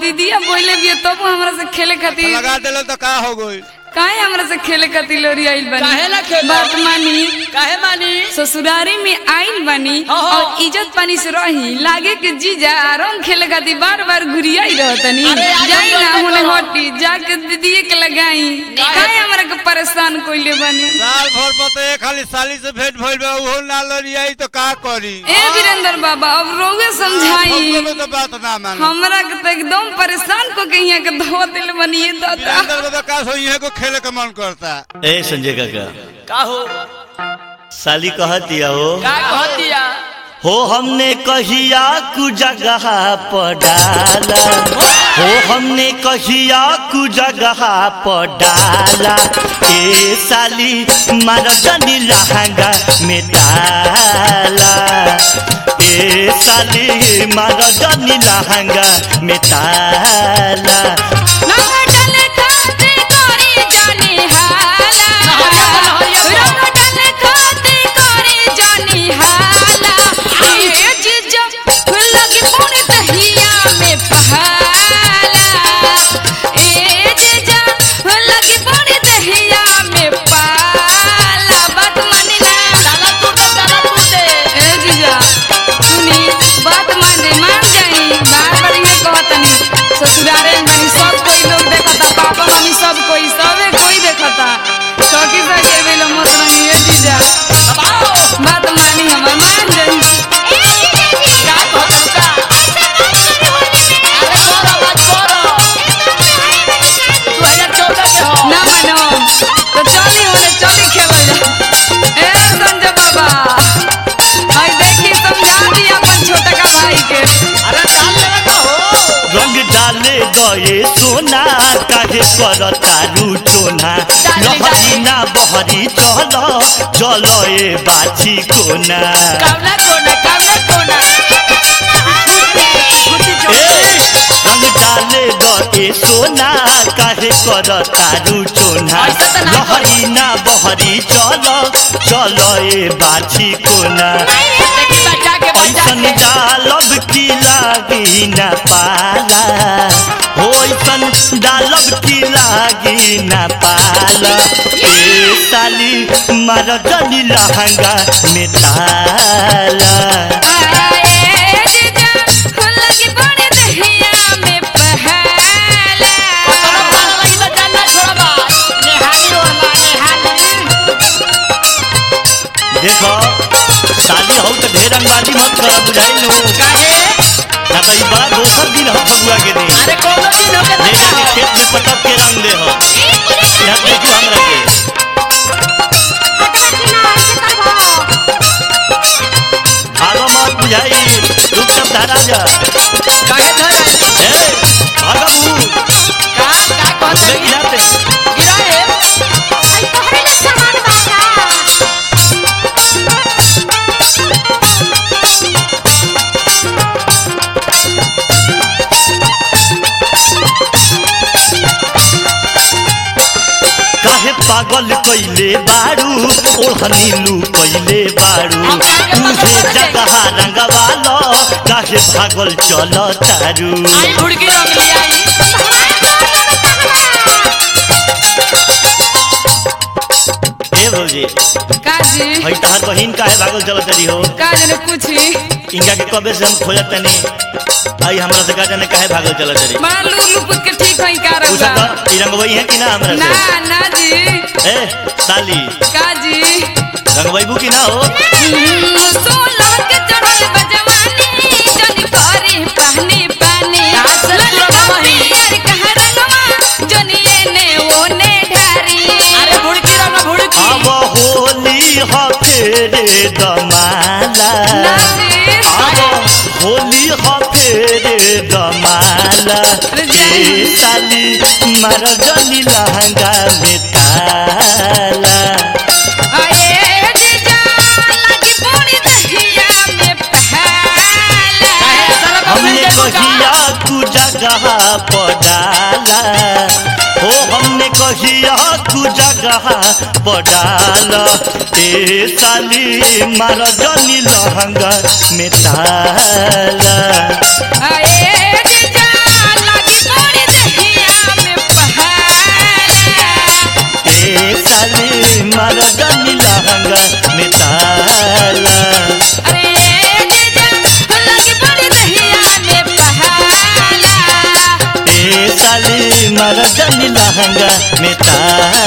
दीदिया बोले भी तब हमरा से खेले खातिर लगा दिल तो का हो गई काहे हमरा से खेले खातिर लोरी आइल बनी काहे ना खेलो? बात मानी काहे मानी ससुरारी में आइल बनी हाँ, हाँ। और इज्जत पानी से रही लागे कि जीजा रंग खेले खातिर बार बार घुरियाई रहतनी अरे, आज जाई हम ना लोग होने करो। हटी जाके दीदिए के लगाई काहे हमरा के परेशान कोइले बनी साल भर पर तो एक खाली साली से भेंट भइल बा उहो ना लड़ियाई तो का करी ए वीरेंद्र बाबा अब रोगे समझाई हमको तो बात ना मानो हमरा के तो एकदम परेशान को के यहाँ के धो दिल बनी ये दादा अंदर को तो का सो इहे को खेले के मन करता ए संजय काका का हो साली कह दिया हो का कह दिया हो हमने कहिया कु जगह पर डाला हो हमने कहिया कु जगह पर डाला ए साली मरदनी लहंगा में डाला ए साली मरदनी लहंगा में डाला रंग डाले खाते कोरी जानी हाला रंग डाले खाते कोरी जानी हाला ये जीजा लगी पूरी दहिया में पहाला ए जीजा लगी पूरी दहिया में पाला बात मानी ना ताला टूटे ताला टूटे ए जीजा सुनी बात मान जाई मान जाई बार बार ये कहतनी ससुरारे में बनी सब कोई लोग देखता पापा मम्मी सब कोई सबे कोई देखता सखी सके बेलो मत रंगी ए जीजा दबाओ बात मानी हम मान जाई का कह का अरे बोलो बात बोलो 2014 के हो ना मानो तो चली होने चली खेवल जा ए संजय बाबा आई देखी समझा दी अपन छोटा का भाई के अरे साल लेवे का हो रंग डाले गए सोना काहे कर तारू चोना लहरी ना बहरी चल चल ए बाछी कोना कामना कोना कामना कोना ए रंग डाले गए सोना काहे कर तारू चोना ऐसा तो ना लहरी ना बहरी चल चल ए बाछी कोना देखी बचा के बचा ऐसन के डालब की लागी न पाला हो ऐसन डालब की लागी न पाला ए साली मार जनी लहंगा में ताला आए जीजा लगी बड़े दहिया में पहला कोनो पाला लगी तो जानना छोड़बा नेहाली ओला नेहाली देखो साली हो तो ढेर अंगाली मत कर बुझाइलो काहे ना तो ई बड़ा दोसर दिन हो फगुआ के दिन अरे कोनो दिन हो के ले तो जाके जाओ खेत में पटक के रंग दे हो यहाँ देखो हमरा के भागो मत बुझाई रुक सब धारा जा काहे धर ए भागो बू का का कहत ले गिराते गिराए काहे पागल कइले बारू ओढ़नी लू कइले बारू हम आगे तुझे पागल चले जगह रंगवालो काहे पागल चल तारू आई भुड़की रंग ले आई ए भौजी काजी हई तहार बहिन काहे भागल चल तरी हो काज ने पूछी इनका के कबे से हम खोजत तनी आई हमरा से का जाने काहे भागल चल तरी बड़ा लू लुपुत के ठीक होई का पूछा रंगा तो ई रंगवई है कि ना हमरा ना से ना जी ए साली काजी रंगवईबू कि ना हो सोलह के चढ़ल बजवानी जनी करी पानी पानी काज से ललका पूरा बही। पियर कह रंगवा जनी एने ओने ढारी अरे भुड़की रंग भुड़की अब होली ह फेरे दमाला नाजी अब होली ह फेरे दमाला ए साली मार जनी लहंगा में ताला आए जीजा लगी पूरी दहिया में पहला काहे साला हमने बबली देबू का कहिया तू जगह पडाला हो हमने कहिया तू जगह पडाला ए साली मार जनी लहंगा में ताला आए जीजा लगी महाराजन लहंगा में ताला